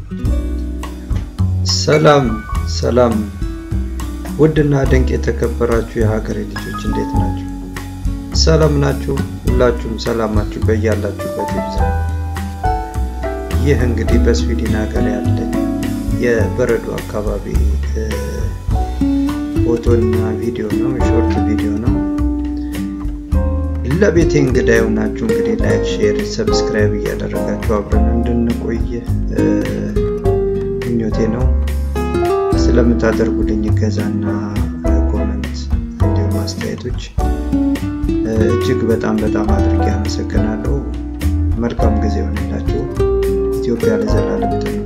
ሰላም ሰላም ውድና ድንቅ የተከበራችሁ የሀገሬ ልጆች እንዴት ናችሁ? ሰላም ናችሁ? ሁላችሁም ሰላማችሁ በያላችሁበት ይብዛ። ይህ እንግዲህ በስዊድን ሀገር ያለ የበረዶ አካባቢ ፎቶና ቪዲዮ ነው፣ ሾርት ቪዲዮ ነው። ለቤቴ እንግዳ የሆናችሁ እንግዲህ ላይክ፣ ሼር፣ ሰብስክራይብ እያደረጋችሁ አብረን እንድንቆይ ምኞቴ ነው። ስለምታደርጉልኝ እገዛና ኮመንት እንዲሁም አስተያየቶች እጅግ በጣም በጣም አድርጌ አመሰግናለሁ። መልካም ጊዜ ሆነላችሁ። ኢትዮጵያ ለዘላለም